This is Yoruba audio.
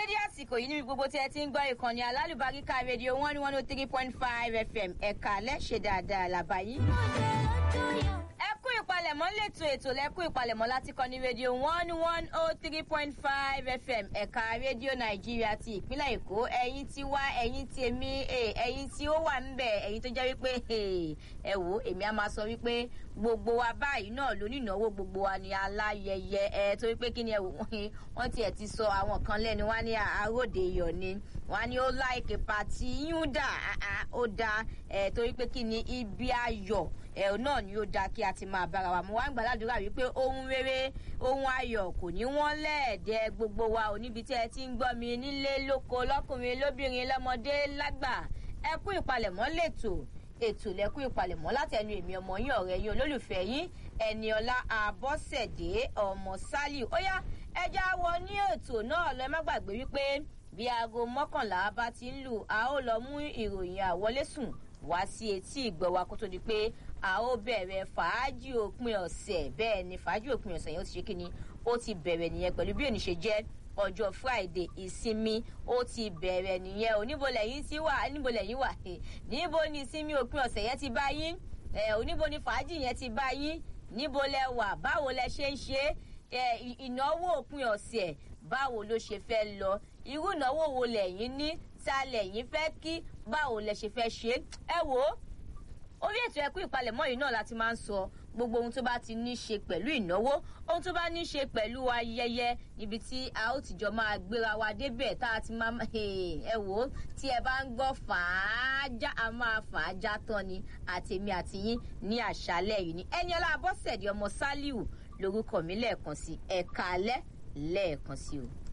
dédé àsìkò yìí níbi gbogbo tí ẹ ti ń gbọ́ ìkànnì alálùbáríkà rédíò one one oh three point five fm ẹ̀ka lẹ́ṣẹ̀ dáadáa làbáyé. ẹ kú ìpalẹ̀mọ́ lẹ́tọ̀ ètò lẹ́kú ìpalẹ̀mọ́ láti kọ́ ní rédíò one one oh three point five fm ẹ̀ka rédíò nàìjíríà ti ìpínlẹ̀ èkó ẹ̀yin tí wá ẹ̀yin tí èmi ẹ̀yin tí ó wà ńbẹ̀ ẹ̀yin tó jẹ́ wípé ẹ wò èmi á máa sọ wípé gbogbo wa báyìí náà lónìnáwó gbogbo wa ni aláyẹyẹ ẹ torí pé kí ni ẹ wò wọ́n tiẹ̀ ti sọ àwọn kan lẹ́nu wá ní àròdè iyọ̀ ni wọ́n ní ó láìkè pàtí yún dà ó da ẹ torí pé kí ni ibi ayọ̀ ẹ náà ni ó da kí a ti máa bára wa mo wá ń gbàdúrà wípé ohun rere ohun ayọ̀ kò ní wọ́n lẹ́ẹ̀dẹ́ gbogbo wa ò níbi tí ẹ ti ń gbọ́ mi nílé lóko lọ́kùnrin lóbìnrin lọ́mọdé lágbà ẹ kú ìpalẹ̀mọ́ lẹ́tọ̀ọ́ ètò lẹ́kùn ìpalẹ̀mọ́ láti ẹnu èmi ọmọ yín ọ̀rẹ́ yín olólùfẹ́ yín ẹniọlá àbọ̀sẹ̀dé ọmọ sálíù ó yá ẹja wọ ní ètò náà lọ ẹ má gbàgbé wípé bí aago mọ́kànlá bá ti ń lù a ó lọ mú ìròyìn àwọlésùn wá sí etí ìgbọ́ wa kó tó di pé a ó bẹ̀rẹ̀ fàájì òpin ọ̀sẹ̀ bẹ́ẹ̀ ni fàájì òpin ọ̀sẹ̀ yẹn ó ti ṣe kí ni ó ti bẹ̀rẹ̀ nìyẹn pẹ̀lú bí òní ṣe jẹ́ ọjọ́ friday ìsinmi ó ti bẹ̀rẹ̀ nìyẹn ò níbo lẹ́yìn tí wà níbo lẹ́yìn wà níbo ni ìsinmi òpin ọ̀sẹ̀ yẹn ti bá yín oníbo ni fàájì yẹn ti bá yín níbo lẹ wà báwo lẹ ṣe ń ṣe ìnáwó òpin ọ̀sẹ̀ báwo ló ṣe fẹ́ lọ irú ìnáwó wo lẹ́yìn ní ta lẹ́yìn fẹ́ kí báwo lẹ ṣe fẹ́ ṣe ẹ wò ó orí ètò ẹkú ìpalẹ̀mọ́ yìí náà láti máa ń sọ gbogbo ohun tó bá ti ní ṣe pẹ̀lú ìnáwó ohun tó bá ní ṣe pẹ̀lú ayẹyẹ níbi tí a ó tìjọ máa gbéra wa débẹ̀ tá a ti máa ẹ wò ó tí ẹ bá ń gbọ́ fàájà a máa fàájà tán ni àtèmi àti yín ní àṣálẹ̀ yìí ni ẹni ọlá abọ́sẹ̀dì ọmọ sálíù lórúkọ mi lẹ́ẹ̀kan sí ẹ̀ka alẹ́ lẹ́ẹ̀kan sí o.